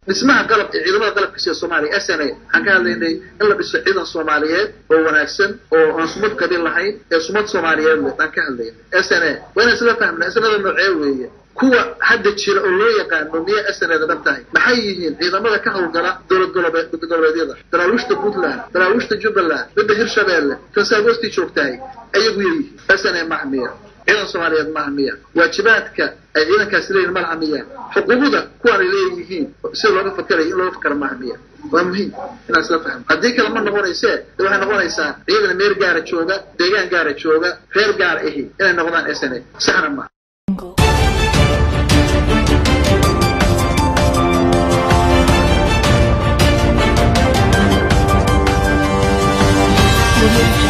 dhismaha qalab ciidamada qalabka sida soomaaliya s n a waxaan ka hadlaynay in la dhiso ciidan soomaaliyeed oo wanaagsan oo aan sumad qabiil lahayn ee sumad soomaaliyeed leh aan ka hadlayna s n a waa inaan isla fahmna snada noocee weeye kuwa hadda jira oo loo yaqaano miya snada dhab tahay maxay yihiin ciidamada ka hawlgala dowlad goboleedyada daraawiishta puntland daraawiishta jubbaland midda hirshabeelle kan saagoosti joogtahay ayagu yaryihiin s n a maha miya ciidan soomaaliyeed maaha miya waajibaadka ay ciidankaasi leeyihin malaha miya xuquuqda kuwaanay leeyihiin sida looga fakerayo in looga fakera maaha miya waa muhiim inaan isla fahmo haddii kale ma noqonaysee de waxay noqonaysaa ciidan meel gaara jooga deegaan gaara jooga reer gaar ahi inay noqdaan s n a saxna maaha Thank you.